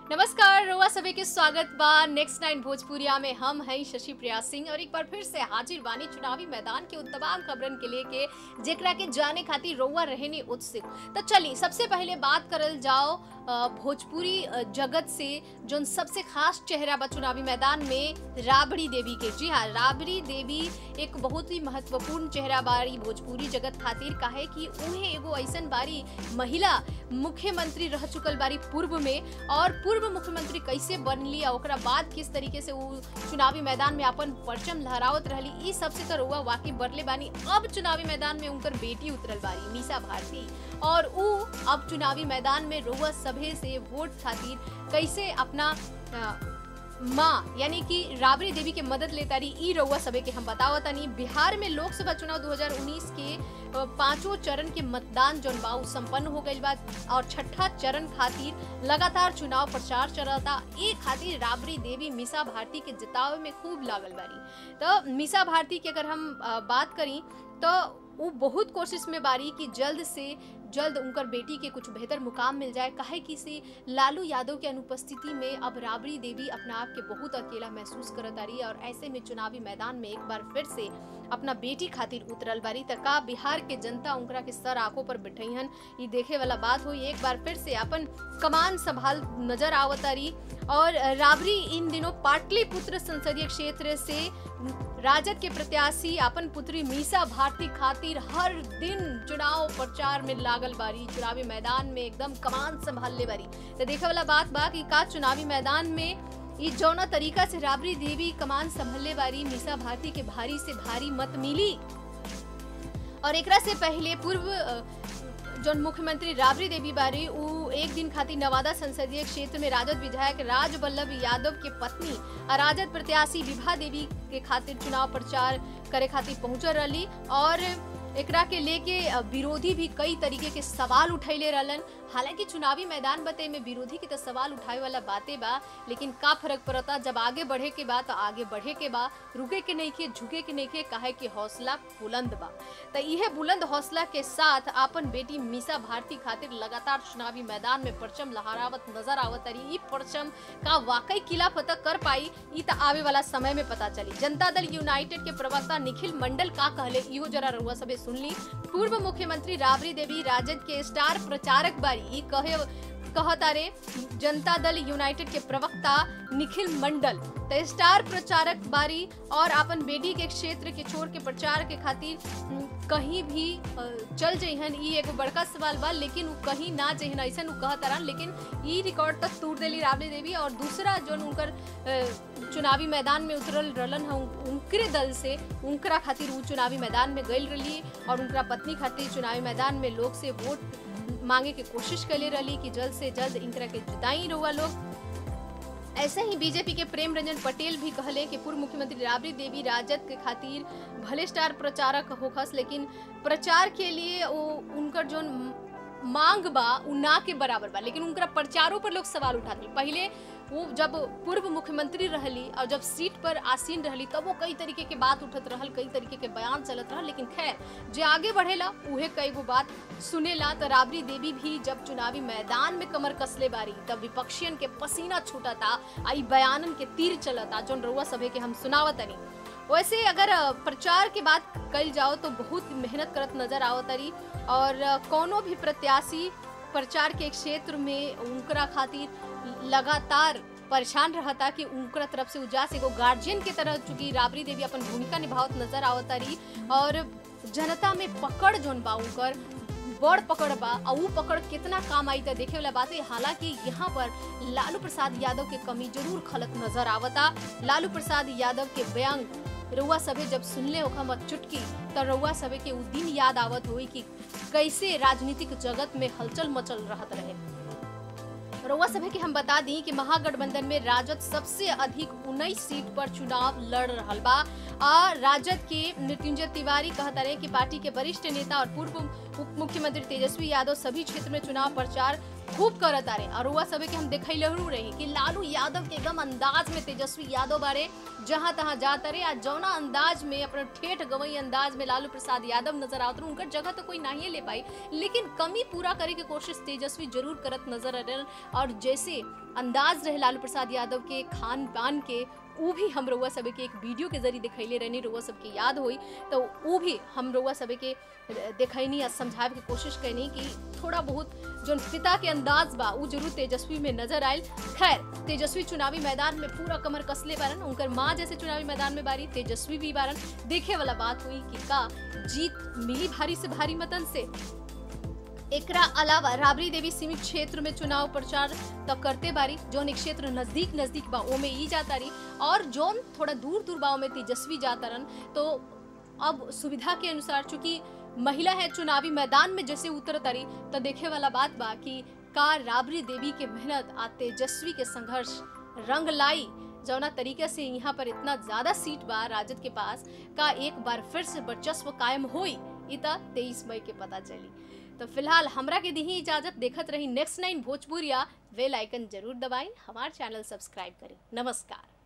नमस्कार रोआ सभी के स्वागत बा नेक्स्ट नाइन भोजपुरिया में हम हैं शशि प्रिया सिंह और एक बार फिर से हाजिर बानी चुनावी मैदान के उन तमाम खबरन के लेके जेकरा के जाने खातिर रोआ रहने उत्सुक तो चलिए सबसे पहले बात करल जाओ अ, भोजपुरी अ, जगत से जोन सबसे खास चेहरा बा चुनावी मैदान में राबड़ी देवी के जी हाँ राबड़ी देवी एक बहुत ही महत्वपूर्ण चेहरा बारी भोजपुरी जगत खातिर काहे कि उन्हें एगो ऐसन बारी महिला मुख्यमंत्री रह चुकल बारी पूर्व में और पूर्व मुख्यमंत्री कैसे बनली और ओकरा बाद किस तरीके से वो चुनावी मैदान में अपन परचम लहरावत रहली ई सबसे तो रउआ वाकई बरले बानी अब चुनावी मैदान में उनकर बेटी उतरल बारी मीसा भारती और उ अब चुनावी मैदान में रउआ सभे से वोट खातिर कैसे अपना अ, माँ यानी कि राबड़ी देवी के मदद लेता रही ई रउआ सभे के हम बतावत तनी बिहार में लोकसभा चुनाव 2019 के अ, पांचों चरण के मतदान जौन बा उ संपन्न हो गइल बा और छठा चरण खातिर लगातार चुनाव प्रचार चलता ए खातिर राबड़ी देवी मीसा भारती के जितावे में खूब लागल बारी तो मीसा भारती की अगर हम अ, बात करी तो वो बहुत कोशिश में बारी कि जल्द से जल्द उनकर बेटी के कुछ बेहतर मुकाम मिल जाए काहे कि से लालू यादव के अनुपस्थिति में अब राबड़ी देवी अपना आप के बहुत अकेला महसूस करत आ रही है और ऐसे में चुनावी मैदान में एक बार फिर से अपना बेटी खातिर उतरल बारी त का बिहार के जनता उनकरा के सर आंखों पर बिठैहन ये देखे वाला बात हुई एक बार फिर से अपन कमान संभाल नजर आवतारी और राबड़ी इन दिनों पाटलिपुत्र संसदीय क्षेत्र से राजद के प्रत्याशी अपन पुत्री मीसा भारती खातिर हर दिन चुनाव प्रचार में लागल बारी चुनावी मैदान में एकदम कमान संभालने बारी तो देखे वाला बात बा कि का चुनावी मैदान में ई जौना तरीका से राबड़ी देवी कमान संभलने वाली मीसा भारती के भारी से भारी मत मिली और एकरा से पहले पूर्व अ, जौन मुख्यमंत्री राबड़ी देवी बारी उ एक दिन खातिर नवादा संसदीय क्षेत्र में राजद विधायक राज वल्लभ यादव के पत्नी आ राजद प्रत्याशी विभा देवी के खातिर चुनाव प्रचार करे खातिर पहुंचल रही और एकरा के लेके अ, विरोधी भी कई तरीके के सवाल उठैले रहलन हालांकि चुनावी मैदान बते में विरोधी के तो सवाल उठावे वाला बातें बा लेकिन का फर्क पड़ता जब आगे बढ़े के बा तो आगे बढ़े के बा रुके के नहीं के झुके के नहीं के काहे कि हौसला बुलंद बा तो यह बुलंद हौसला के साथ अपन बेटी मीसा भारती खातिर लगातार चुनावी मैदान में परचम लहरावत नजर आवत रही ई परचम का वाकई किला फतह कर पाई ई तो आवे वाला समय में पता चली जनता दल यूनाइटेड के प्रवक्ता निखिल मंडल का कहले इहो जरा रउआ सबे सुन ली पूर्व मुख्यमंत्री राबड़ी देवी राजद के स्टार प्रचारक बारी ई कहे कहतारे जनता दल यूनाइटेड के प्रवक्ता निखिल मंडल तो स्टार प्रचारक बारी और अपन बेटी के क्षेत्र के छोड़ के प्रचार के खातिर उम, कहीं भी अ, चल जइहन ई एगो बड़का सवाल बा लेकिन उ कहीं ना जइहन ऐसन उ कहतारन लेकिन ई रिकॉर्ड तक तोड़ देली राबड़ी देवी और दूसरा जोन उनकर अ, चुनावी मैदान में उतरल रहलन ह उनकरे दल से उनकरा खातिर उ चुनावी मैदान में गइल रही और उनकरा पत्नी खातिर चुनावी मैदान में लोग से वोट मांगे के कोशिश कैले रही कि जल्द से जल्द इनकरा के जिताई रहुआ लोग ऐसे ही बीजेपी के प्रेम रंजन पटेल भी कहले कि पूर्व मुख्यमंत्री राबड़ी देवी राजद के खातिर भले स्टार प्रचारक होखस लेकिन प्रचार के लिए वो उनकर जो मांग बा उ ना के बराबर बा लेकिन उनका प्रचारों पर लोग सवाल उठाते पहले वो जब पूर्व मुख्यमंत्री रहली और जब सीट पर आसीन रहली तब वो कई तरीके के बात उठत रहल कई तरीके के बयान चलत रहल लेकिन खैर जे आगे बढ़ेला उहे कई गो बात सुनेला तो राबड़ी देवी भी जब चुनावी मैदान में कमर कसले बारी तब विपक्षियन के पसीना छूटता आई बयानन के तीर चलता जोन रउआ सभे के हम सुनावतनी वैसे अगर अ, प्रचार के बात कल जाओ तो बहुत मेहनत करत नजर आवतरी और अ, कोनो भी प्रत्याशी प्रचार के क्षेत्र में उनकरा खातिर लगातार परेशान रहता कि उनकरा तरफ से उजास एगो गार्जियन के तरह चूंकि राबड़ी देवी अपन भूमिका निभावत नजर आवतारी और जनता में पकड़ जोन बा उनकर बड़ पकड़ बा और उ पकड़ कितना काम आई त देखे वाला बात है हालांकि यहाँ पर लालू प्रसाद यादव के कमी जरूर खलत नजर आवता लालू प्रसाद यादव के व्यंग रउआ सभे जब सुनले होखा मत चुटकी तो रउआ सभे के उ दिन याद आवत हुई कि कैसे राजनीतिक जगत में हलचल मचल रहत रहे रउआ सभे के हम बता दी कि महागठबंधन में राजद सबसे अधिक 19 सीट पर चुनाव लड़ रहल बा आ राजद के मृत्युंजय तिवारी कहता रहे कि पार्टी के वरिष्ठ नेता और पूर्व उप मुख्यमंत्री तेजस्वी यादव सभी क्षेत्र में चुनाव प्रचार खूब करत आ रहे और रउआ सभे के हम देखैलहू रही कि लालू यादव के एकदम अंदाज में तेजस्वी यादव बारे जहां तहां जाता रहे आ जौना अंदाज में अपना ठेठ गवई अंदाज में लालू प्रसाद यादव नजर आवत रहे उनकर जगह तो कोई नहीं ले पाई लेकिन कमी पूरा करे के कोशिश तेजस्वी जरूर करत नजर आ रहल और जैसे अंदाज रहे लालू प्रसाद यादव के खान पान के ऊ भी हम रउआ सब के एक वीडियो के जरिए दिखैले रहनी रउआ सबके याद होई तो ऊ भी हम रउआ सब के देखैनी या समझावे के कोशिश कैनी कि थोड़ा बहुत जोन पिता के अंदाज बा ऊ जरूर तेजस्वी में नजर आयल खैर तेजस्वी चुनावी मैदान में पूरा कमर कसले बारन उनकर माँ जैसे चुनावी मैदान में बारी तेजस्वी भी बारन देखे वाला बात हुई कि का जीत मिली भारी से भारी मतन से एकरा अलावा राबड़ी देवी सीमित क्षेत्र में चुनाव प्रचार तो करते बारी जोन एक क्षेत्र नजदीक नजदीक बा ओमे ई जाता रही और जोन थोड़ा दूर दूर बा में तेजस्वी जाता रन तो अब सुविधा के अनुसार चूंकि महिला है चुनावी मैदान में जैसे उतर तारी तो देखे वाला बात बा कि का राबड़ी देवी के मेहनत आ तेजस्वी के संघर्ष रंग लाई जौना तरीके से यहाँ पर इतना ज्यादा सीट बा राजद के पास का एक बार फिर से वर्चस्व कायम होई इता तेईस मई के पता चली तो फिलहाल हमरा के दी इजाजत देखत रही नेक्स्ट नाइन भोजपुरिया वेल आइकन जरूर दबाई हमार चैनल सब्सक्राइब करें नमस्कार